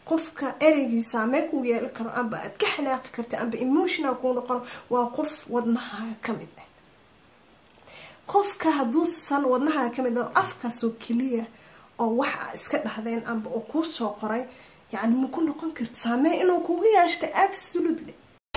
qofka ereygii saameyn kuu yeeli karo amba aad ka xanaaqi karta amba emotional kuu noqono waa qof wadnahaaga ka mid ah qofka hadduusan wadnahaaga ka mid ah afkaasoo keliya oo wax a iska dhahdeen amba oo kuu soo qoray yacni ma ku noqon karto saameyn inuu kugu yeeshta absolutely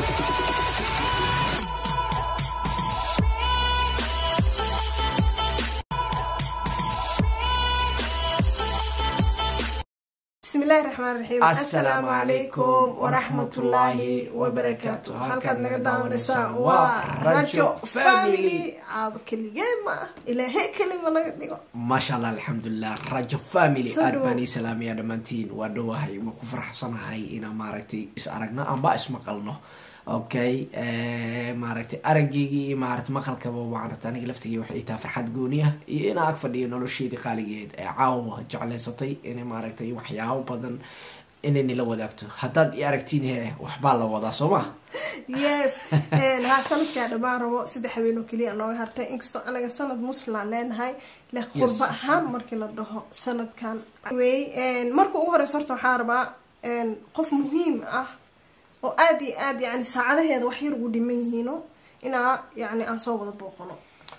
bismillahi raxmaan raxiim assalaamu calaykum waraxmatullaahi wabarakaatu halkaad naga daawanaysaa waa rajo family caaba keligee ma ah ilaahay kelima naga dhigo maasha allah alxamdulilah rajo family Soo aad dhawow. baan ii salaamaya dhammaantiin waa dhowahay waa ku faraxsanahay inaan maaragtay is aragno amba ismaqalno okay maaragtay araggeygii iyo maaragtay maqalkaba maaragtay aniga laftigii waxay ii tahay farxad gooni ah iyo inaan ag fadhiyo nolosheedii qaaligeed ee caawa jeclaysatay inay maaragtay waxyaabo badan inay nila wadaagto haddaad i aragtiin he waxbaa la wadaa soo ma yes haa sanadkaa dhammaan rabo saddex habeen oo keliya nooga hartay inkastoo anaga sanad muslimaan leenahay leh qurba ahaan markii la dhaho sanadkan wey marka ugu horeysa horta waxaa rabaa qof muhiim ah oo aada iyo aad yani saacadaheeda wax yar ugu dhiman yihiino inaa yani aan soo wada booqano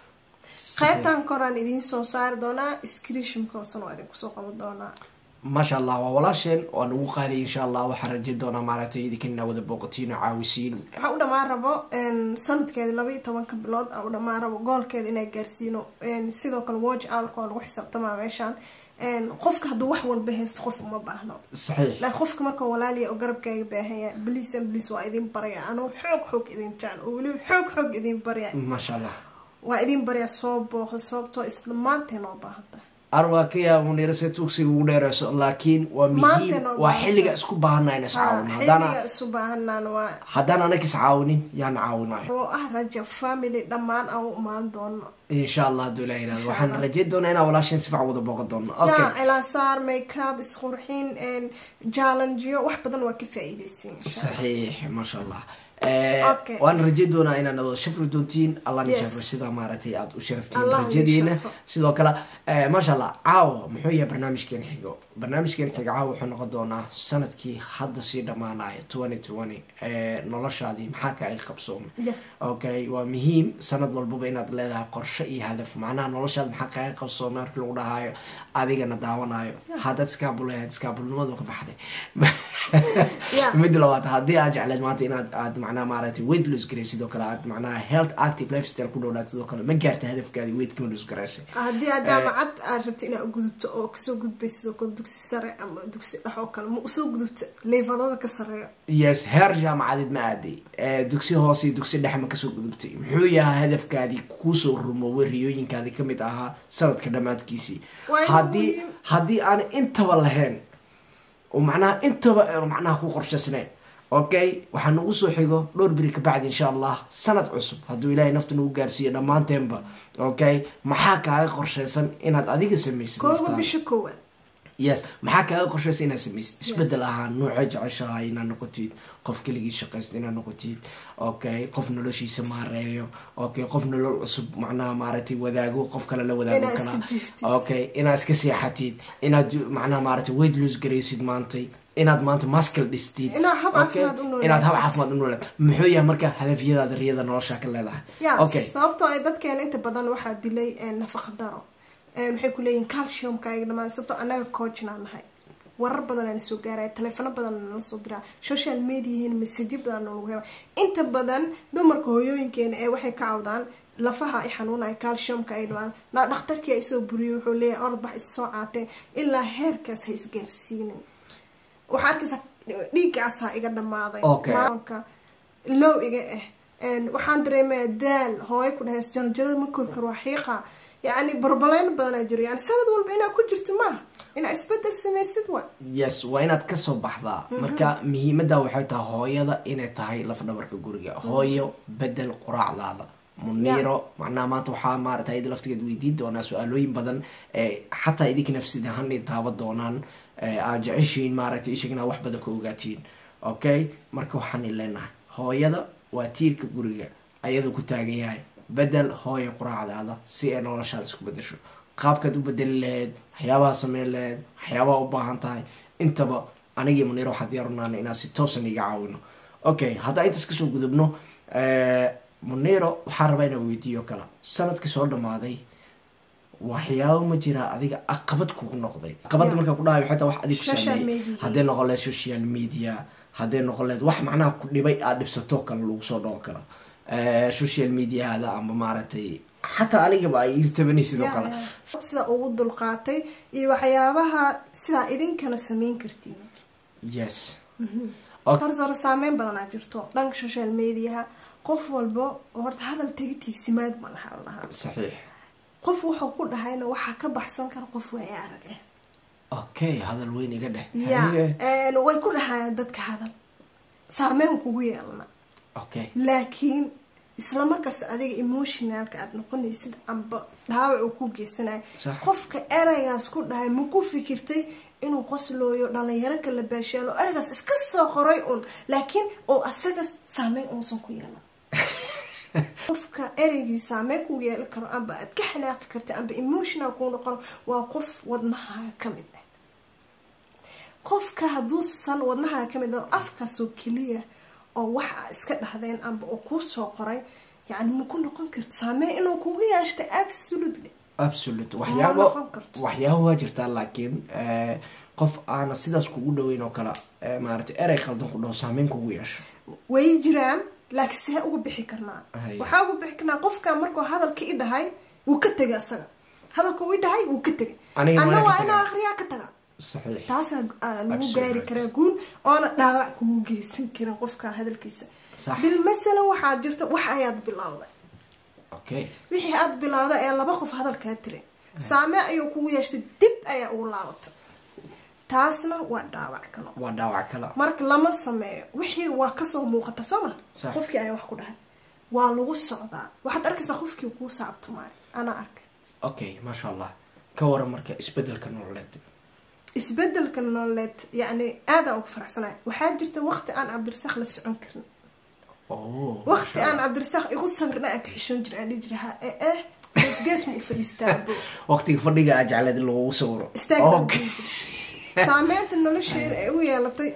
qaybtan koraan idiin soo saari doonaa screeshimka hoosena waa idinku soo qaban doonaa maasha allah waa walaasheen waa nagu qaaliy insha allah waxaan rajayn doonaa maaragtay idinkan inaa wada booqatiin oo caawisiin waxaa u dhammaan rabo sanadkeeda laba iyo tobanka bilood aa u dhammaan rabo goolkeeda inaa gaarsiino sidoo kale watch hourka waa lagu xisaabtamaa meeshaan qofka hadduu wax walba haysto qof uma baahno saxiix laakiin qofka marka walaaliya oo garabkaaga baahanya bliis an bliis waa idin barya anuu xoog xoog idin jecel oo weliba xoog xoog idin barya maasha allah waa idin baryaa soo booqda sababtoo isla maanteen oo baahanta arwaa ka yaaba munirase tugsiga ugu dheereyso laakiin waa Maanta muhiim noo waa baahan xilliga tahay. isku baahana in is caawino Ha, haddaana xilliga isu baahanaan waa haddaan anaka is caawinin yaan caawinayo oo ah raja family dhammaan aan u imaan doono insha allah hadduu ilaah yirahdo waxaan rajayn doonaa inaa walaasheen si fiican wada booqan doono okay yaa cilaansaar makeup isqurxin jallengeyo wax badan waa ka faa-iideysiin saxiix maasha allah Okay. waan rajayn doonaa inaad wada shafri doontiin allah ni Yes. shafro sida maaragtay aada u sharaftiin Allah ni rajadiina shafro. sidoo kale eh, maasha allah caawa muxuu yahay barnaamijkeen xigo barnaamijkeen xigo caawa wuxuu noqon doonaa sanadkii hadda sii dhammaanaya twenty twenty noloshaadii maxaa ka ay qabsoomay Yeah. okay waa muhiim sanad walbaba inaad leedahay qorshe iyo hadaf macnaha noloshaada maxaa kaaga qabsoomay markii lagu dhahayo adigana daawanayo haddaad iskaabulahayd iskaabulnimadu ka baxday Yeah. mid labaad haddii aad jecleed maanta inaad aad macnaha maaragtay weight loss garay sidoo kale aad macnaha health active lifestyle ku dhowlaad sidoo kale ma gaarta hadafkaadi weight kama loss garaysay haddii aad jaamacad aad rabto inaad gudubto oo kasoo gudbay sidoo kale dugsi sare ama dugsi dhex oo kale ma usoo gudubta leefalada ka sareeyo yes heer jaamacadeed ma aaday Eh, dugsi hoose iyo dugsi dhexe ma kasoo gudubtay muxuu yahay hadafkaadii kuusoo rumoobay riyooyinkaadii kamid ahaa sanadka dhammaadkiisii Waa inuu haddii muhiim- haddii aan intaba lahayn oo macnaha intaba aanu macnaha ku qorshaysnayn okay waxaa nagu soo xigo dhowr beri kabacdi insha allah sanad cusub hadduu ilaahay nafta nagu gaarsiiyo dhammaanteenba okay maxaa kaaga qorshaysan inaad adiga samaysid kooba naftaada? bisha koowaad yes maxaa kaaga qorshaysa inaad samaysid isbedel ahaan noocee jeceshahay inaad noqotid qof keligii shaqaysta inaad noqotid okay qof noloshiisa maareeyo okay qof nolol cusub macnaha maaragtay wadaago qof kale la wadaago Inaad kala iska jiiftid. okay inaad iska seexatid inaad macnaha maaragtay weight loss garaysid maantay inaad maanta maskal dhistid Inaad hab okay? caafimaad u noolaatid. inaad hab caafimaad u noolaatid muxuu yahay marka hadafyadaada riyada nolosha ka leedahay ya okay sababtoo ay dadkeena inta badan waxaa dilay nafaqa daro maxay ku leeyihin calciumka ayaga dhamaan sababtoo annaga coachnaa nahay warar badan aan soo gaaraya taleefano badan nala soo diraa social mediahin masidyo badan nalagu hela inta badan dumarka hooyooyinkeena ee waxay ka cawdaan lafaha ay xanuunaya calciumka ay dhamaan na dhakhtarkii ay soo buriyay wuxuu leeyahay orod bax is soo caatee ilaa heerkaas ha isgaarsiinin waxaa arkaysaa dhiiggaasaa iga dhamaaday Okay. maalinka low iga ah Een, waxaan dareemayaa daal hooyo ku dhahays janjarada ma kori karo waa xiiqa yacni barbaleyn badanaa jiro yani sanad walba inaad ku jirto maaha inaad isbedel samaysid wa yes waa inaad kasoo baxdaa marka muhiimada waxay tahay hooyada inay tahay lafdhabarka guriga hooyo bedel quraacdaada muniiro macnaha maanta waxaa maarata iyada laftigeed weydiin doonaa su-aalooyin badan ee xataa idinka nafsid ahaan ay taaba doonaan ee aad jeceshiin maaragtay ishag inaad wax badan ka ogaatiin okay marka waxaan leenahay hooyada waa tiirka guriga ayadoo ku taagan yahay bedel hooyo quraacdaada si ay noloshaada isku bedesho qaabkaad u bedeli lahayd waxyaabaha sameyn lahayd waxyaabaha u baahan tahay intaba anigii muniiro waxaa diyaarunaana inaan si toosan iga caawino okay haddaan intaas kasoo gudubno muniiro waxaa rabaa inaan weydiiyo kala sanadkii soo dhamaaday waxyaabo ma jiraa adiga aqabad kugu noqday aqabada Yeah. markaa ku dhahay waxay tahay wax adig ku Social saameeyey media. hadday noqon leed social media hadday noqon leed wax macnaha ku dhibay aad dhibsato kale lagu soo dhawo kala Eh, social mediahada ama maaragtay xataa anigaba ay ii tabanay sidoo Yeah, kale yeah. sida ugu dulqaatay iyo waxyaabaha sidaa idinkana sameyn kartiin yes horta hore saameyn badanaa jirto dhanka social mediaha qof walba horta hadal tegitiisimaad ma laha lahaa saxiix qof wuxuu ku dhahayna waxaa ka baxsan kara qof waaya arag ah okay hadal weyn iga dheh ya Haye. een, way ku dhahayaan dadka hadal saameyn kugu yeelna okay laakiin isla markaas adiga emotionalka aada noqonaysid amba dhaawac uu ku geysanayo Sax. qofka ereygaas ku dhahay ma ku fikirtay inuu qoslooyo dhalinyaro kala baashaalo ereygaas iska soo qoray un laakiin oo asaga saameyn uusan ku yeelan qofka ereygii saameyn ku yeelan karo amba aad ka xanaaqi karta amba emotional kuu noqono waa qof wadnaha ka mid ah qofka hadduusan wadnaha ka mid ah afkaasoo keliya oo wax aa iska dhahdeen amba oo kuu soo qoray yacni ma ku noqon karto saameyn inuu kugu yeeshta absolutely absolute Ma waxyaabo noqon karto. waxyaabo waa jirtaa laakiin eh, qof aana sidaas kugu dhaweyn oo kale eh, maaragtay erey qaldan ku dhaho saameyn kugu yeesho way jiraan laakiin see uga bixi karnaa Haya. waxaa uga bixi karnaa qofka markuu hadalka i dhahay wuu ka tegay asaga hadalka uu i dhahay wuu ka tegay Aniga anna waa ka waa tagaa. inaa akriyaa ka taga saxiix taasaa ah, lagu Absolute gaari right. karaa guul oona dhaawac kugu geysan karin qofka hadalkiisa Sax. bil masalan waxaa jirta wax ayaad bilowday okay wixii aada bilowday ee laba qof hadalkaa tiri saame ayuu kugu yeeshtay dib ayaa ugu laabatay taasna waa dhaawac kalo waa dhaawac kala marka lama sameeyo wixii waa kasoo muuqata soo ma Sax. qofkii ayaa wax ku dhahay waa lagu socdaa waxaad arkaysaa qofkii kuu saabtumaay anaa arkay okay maasha allah ka waran marka isbedelka nololeed isbedelka nololeed yacni aadaan ugu faraxsanahay waxaa jirta waqti aan cabdirasaaq la socon karin oh waqti aan cabdirasaaq igu sabirna aan ka xishoon jira aan dhihi jira ha ee eh geesgees ma u fadhiistaa bo waqtiga fadhiga aa jecleed in lagugu sawiro istaag okay saameynta nolosheeda ay u yeelatay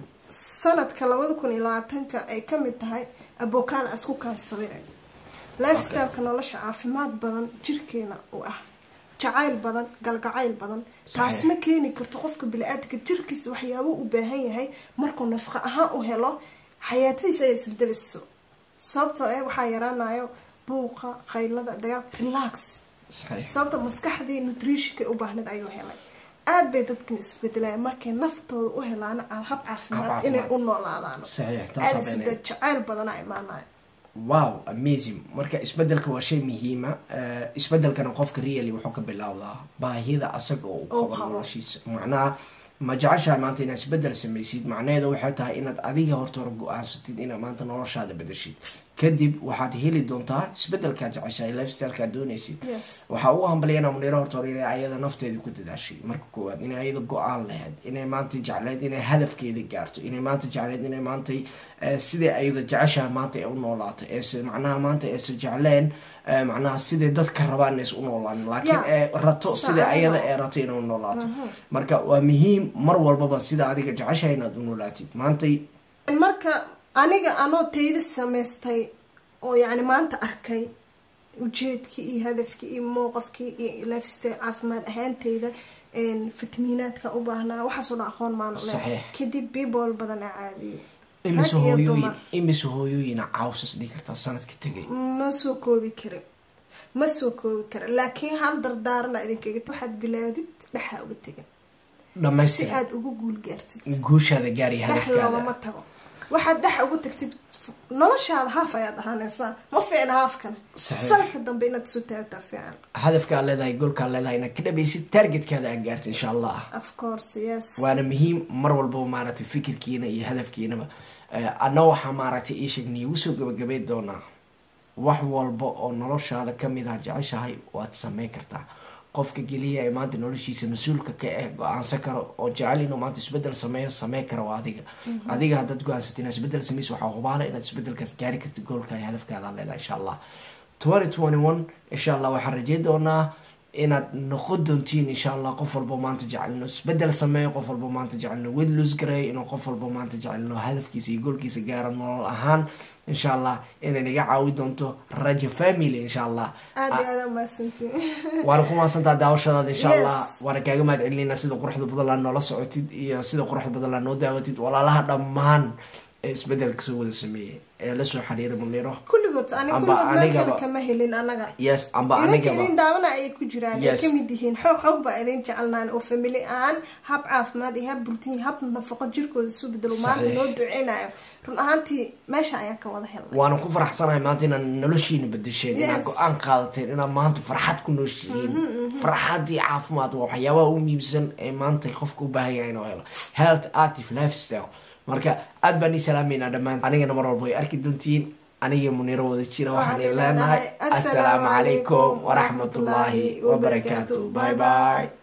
sanadka labada kun iyo labaatanka ay ka mid tahay abokaal asku kaan sawiray lifestyleka nolosha caafimaad badan jirkeena u ah jacayl badan galgacayl badan taasna keeni karto qofka bili-aadamka jirkiisa waxyaabo u baahan yahay markuu nafqa ahaan u helo xayaatadiisa ay isbedelayso sababtoo eh waxaa yaraanayo buuqa qaylada dagaal relax saxiix sababta maskaxdii nutritionka u baahneed ayuu helay aad bay dadkan isbedelayaan markay naftooda u helaan ca- hab caafimaad caafimaad. inay u noolaadaan saxiix aad taasaa isbedel beenaya jacayl badanaa imaanaya wow amazing marka isbedelka waa shay muhiima Eh, isbedelkana qofka really wuxuu ka bilowdaa baahida asaga oo u Oo qabo qabo. noloshiisa macnaha ma jeceshaha maanta inaad isbedel samaysid macnaheeda waxay tahay inaad adiga horta hore go-aansatid inaad maanta noloshaada bedeshid kadib waxaad heli doontaa isbedelkaad jeceshahay lifestylekaad doonaysid yes waxaa ugu hambaliyana muniiro horta hore inay ayada nafteedii ku dadaashay marka koowaad inay ayada go-aan lahayd inay maanta jecleyd inay hadafkeeda gaarto inay maanta jecleyd inay maanta eh, sidai ayada jeceshaha maanta ay u noolaato eese macnaha maanta eese jecleen eh, macnaha siday dadka rabaan is u noolaan laakiin Yeah. ee rato sida Sax. ayada ee rato inay u noolaato marka waa muhiim mar walbaba sida adiga jeceshaha inaad u noolaatid maantay marka aniga anoo tayda samaystay oo yacni maanta arkay ujeedkii iyo hadafkii iyo mowqafkii iyo lifestyle caafimaad ahaanteyda een, fitamiinaadka u baahnaa waxaasoo dhan aqoon maanu leh Saxiix. kadib people badan a caawiyey imise Rag iyo hooyooyin dumar. imise hooyooyina caawsas dhigi kartaa sanadka tegay ma soo koobi karin ma soo koobi karin laakiin hal dardaarana idinkaga waxaad bilaawdid dhexaa uga tegin si dhamaystir aad ugu guul gaartid guushaada gaariya dhex hadafkaada loogama tago waxaad dhex ugu tagtid noloshaada haaf ayaad ahaanaysaa ma fiicna haafkana Saxiix. salka dambe inaad isu taagtaa fiican hadafkaa leedahay goolkaa leedahay inaad ka dhabaysid targetkaada aad gaarta insha allah of course yes waana muhiim mar walbaba maaragtay fikirkiina iyo hadafkiinaba Eh, adna waxaa maaragtay ii sheeg niigu soo gabagabay doonaa wax walba oo noloshaada kamid ah jeceshahay waad sameyn kartaa qofka geliya ee maanta noloshiisa mas-uulka ka eh go-aansan karo oo jecel inuu maanta isbedel sameeyo sameyn kara waa adiga adiga haddaad go-aansatay inaad isbedel sameyso waxaa hubaala inaad isbedelkaas gaari kartid goolka iyo hadafkaada leedahay insha allah 2021 insha allah waxaan rajeyn doonaa inaad noqon doontiin insha allah qof walbo maanta jecelno isbedel sameeyo qof walbo maanta jecelno wed lus gareeyo inuu qof walbo maanta jecelno hadafkiisa iyo goolkiisa gaaro nolol ahaan insha allah inay naga caawi doonto raja family insha allah aada iyo aada umahadsantiin waana ku mahadsantaa daawashadaada insha Yes. allah waana kaaga mahad celinayna sida quruxda badan laa noola socotid iyo sida quruxda badan laa noo daawatid walaalaha dhammaan ee isbedelka soo wada sameeyey ee lasoo xiriiray muniro kulligood ani Amba kulligood meel kale anigaba- kama helin anaga yes amba idinka anigaba idin daawana ayay ku jiraan ay Yes. kamid yihiin xoog xoog baa idin jecelnahan oo famili ahaan hab caafimaad iyo hab burtiin hab nafaqo jirkooda isu bedelo maanta Saxiix. loo duceynayo run ahaantii meesha ayaan ka wada helnay waana ku faraxsanahay maanta inaad noloshiina bedesheen inaad Yes. go-aan qaadateen inaad maanta farxad ku nooshihiin farxadii caafimaad waa waxyaabaha u muhiimsan ee maanta qofka u baahan yahay inuu helo health active lifestyle marka aad baan ii salaameynaa dhammaan anigana mar walba way arki doontiin aniga muniro wada jira waxaan Waxaan leenahay leenahay, assalaamu calaykum waraxmatullaahi wabarakaatu bye bye